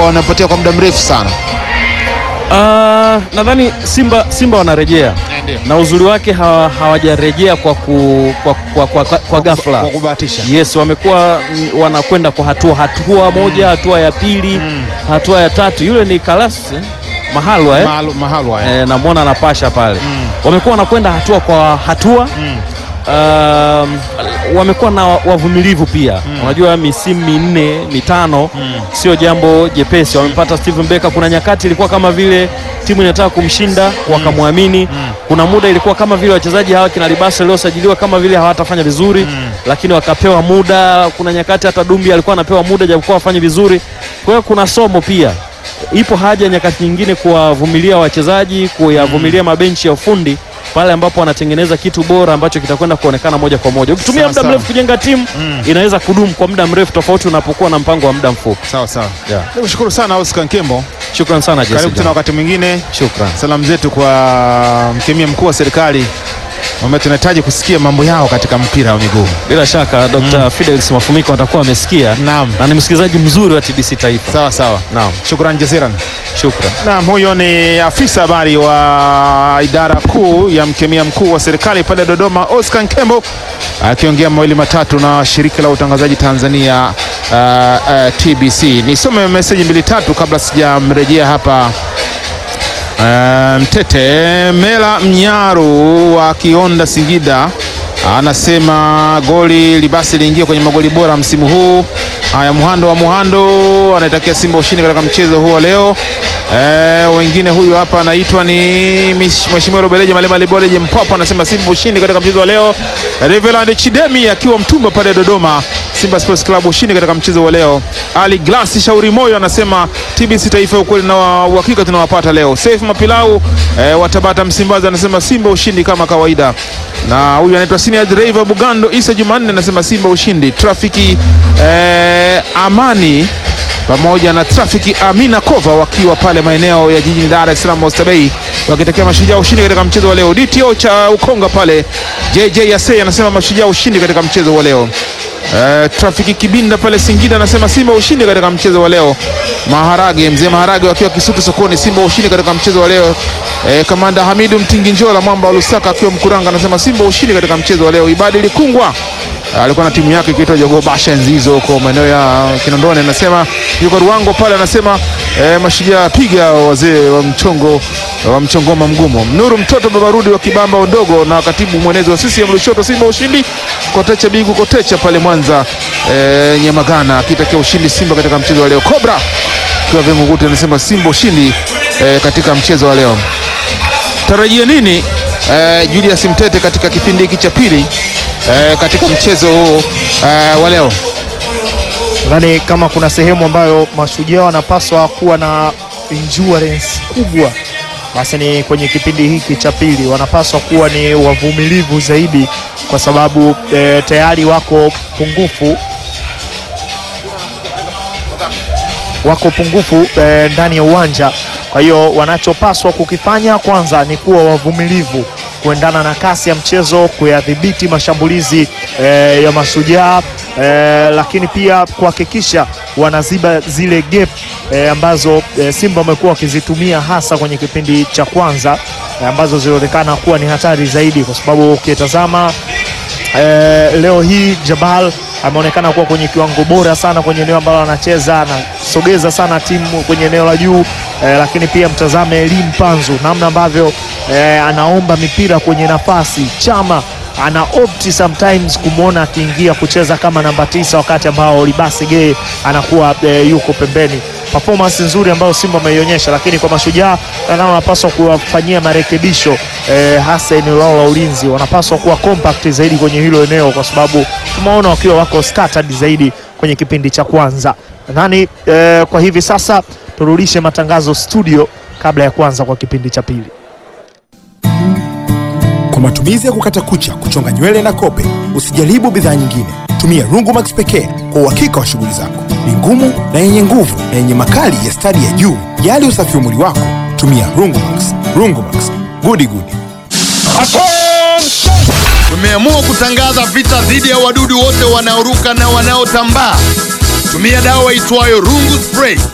wanapotea kwa muda mrefu sana. Ah, nadhani Simba Simba wanarejea Ndio. na uzuri wake hawa- hawajarejea kwa, ku, kwa, kwa, kwa, kwa, kwa ghafla. Kwa kubahatisha. Yes, wamekuwa mm, wanakwenda kwa hatua hatua moja, hatua ya pili, hatua ya tatu. Yule ni Kalas eh? Mahalwa eh? Mahalu- Mahalwa eh. eh, namwona anapasha pale wamekuwa wanakwenda hatua kwa hatua um, wamekuwa na wavumilivu pia unajua misimu minne mitano sio jambo jepesi wamepata Steven Becker kuna nyakati ilikuwa kama vile timu inataka kumshinda wakamwamini kuna muda ilikuwa kama vile wachezaji hawa kina Libasa waliosajiliwa kama vile hawatafanya vizuri lakini wakapewa muda kuna nyakati hata Dumbi alikuwa anapewa muda japokuwa wafanye vizuri kwa hiyo kuna somo pia ipo haja nyakati nyingine kuwavumilia wachezaji, kuyavumilia mabenchi ya ufundi pale ambapo wanatengeneza kitu bora ambacho kitakwenda kuonekana moja kwa moja. Ukitumia Sawa, muda sawa. mrefu kujenga timu inaweza kudumu kwa muda mrefu, tofauti unapokuwa na mpango wa muda mfupi. Sawa sawa. Yeah. Nikushukuru sana Oscar Nkembo. Shukran sana Karibu Jesse. tena wakati mwingine. Shukran. Salamu zetu kwa mkemia mkuu wa serikali ambaye tunahitaji kusikia mambo yao katika mpira wa miguu. Bila shaka Dr. Fidelis Mafumiko atakuwa amesikia Naam. na ni msikilizaji mzuri wa TBC Taifa. Sawa sawa. Naam. Shukran jaziran. Shukran. Naam, huyo ni afisa habari wa idara kuu ya mkemia mkuu wa serikali pale Dodoma, Oscar Nkembo akiongea mawili matatu na shirika la utangazaji Tanzania uh, uh, TBC. Nisome meseji mbili tatu kabla sijamrejea hapa Uh, Mtete Mela Mnyaru wa Kionda Singida anasema goli libasi liingia kwenye magoli bora msimu huu. Haya, Muhando wa Muhando anaitakia Simba ushindi katika mchezo huo leo. Eh, wengine huyu hapa anaitwa ni Mish- Mheshimiwa Robeleje Malema Liboleje Mpapa anasema Simba ushindi katika mchezo wa leo. Reveland Chidemi akiwa Mtumba pale Dodoma, Simba Sports Club ushindi katika mchezo wa leo. Ali Glasi Shauri Moyo anasema TBC Taifa ukweli na wa- uhakika tunawapata leo. Saif Mapilau eh, wa Tabata Msimbazi anasema Simba ushindi kama kawaida, na huyu anaitwa Senior Driver Bugando Isa Jumanne anasema Simba ushindi. Trafiki eh, Amani pamoja na trafiki Amina Kova wakiwa pale maeneo ya jijini Dar es Salaam Oysterbay wakitakia mashujaa ushindi katika mchezo wa leo. DTO cha Ukonga pale JJ Yase anasema mashujaa ushindi katika mchezo wa leo. Eh, trafiki Kibinda pale Singida anasema Simba ushindi katika mchezo wa leo. Maharage mzee Maharage wakiwa Kisutu sokoni, Simba ushindi katika mchezo wa leo. Eh, kamanda Hamidu Mtingi Njola mwamba wa Lusaka akiwa Mkuranga anasema Simba ushindi katika mchezo wa leo. Ibadi Likungwa alikuwa na timu yake ikiitwa Jogoo Basha enzi hizo huko maeneo ya Kinondoni, anasema yuko Ruango pale, anasema eh, mashujaa piga wazee wa mchongo wa mchongoma mgumu. Nuru mtoto babarudi wa Kibamba Udogo na katibu mwenezi wa CCM Lushoto, Simba ushindi. Kotecha Bigu Kotecha pale Mwanza eh, Nyamagana akitakia ushindi Simba katika mchezo wa leo. Cobra kwa Vingunguti anasema Simba ushindi eh, katika mchezo wa leo. Tarajia nini eh, Julius Mtete katika kipindi hiki cha pili eh, katika mchezo huu eh, wa leo? Nadhani kama kuna sehemu ambayo mashujaa wanapaswa kuwa na endurance kubwa, basi ni kwenye kipindi hiki cha pili. Wanapaswa kuwa ni wavumilivu zaidi, kwa sababu eh, tayari wako pungufu wako pungufu eh, ndani ya uwanja. Kwa hiyo wanachopaswa kukifanya kwanza ni kuwa wavumilivu kuendana na kasi ya mchezo, kuyadhibiti mashambulizi eh, ya mashujaa eh, lakini pia kuhakikisha wanaziba zile gap eh, ambazo eh, Simba wamekuwa wakizitumia hasa kwenye kipindi cha kwanza eh, ambazo zilionekana kuwa ni hatari zaidi, kwa sababu ukitazama Eh, leo hii Jabal ameonekana kuwa kwenye kiwango bora sana kwenye eneo ambalo anacheza, anasogeza sana timu kwenye eneo la juu eh, lakini pia mtazame Elim Panzu namna ambavyo eh, anaomba mipira kwenye nafasi. Chama ana opti sometimes kumwona akiingia kucheza kama namba tisa wakati ambao Libasi Gay anakuwa eh, yuko pembeni. Performance nzuri ambayo Simba ameionyesha, lakini kwa mashujaa nadhani wanapaswa kuwafanyia marekebisho eh, hasa eneo lao la ulinzi. Wanapaswa kuwa compact zaidi kwenye hilo eneo, kwa sababu tumeona wakiwa wako scattered zaidi kwenye kipindi cha kwanza. Nadhani eh, kwa hivi sasa turudishe matangazo studio kabla ya kuanza kwa kipindi cha pili. Kwa matumizi ya kukata kucha, kuchonga nywele na kope, usijaribu bidhaa nyingine. Tumia Rungumax pekee kwa uhakika wa shughuli zako. Ni ngumu na yenye nguvu na yenye makali ya stadi ya juu. Jali usafi wa mwili wako, tumia Rungumax. Rungumax, gudi gudi. Tumeamua kutangaza vita dhidi ya wadudu wote wanaoruka na wanaotambaa. Tumia dawa itwayo Rungu Spray.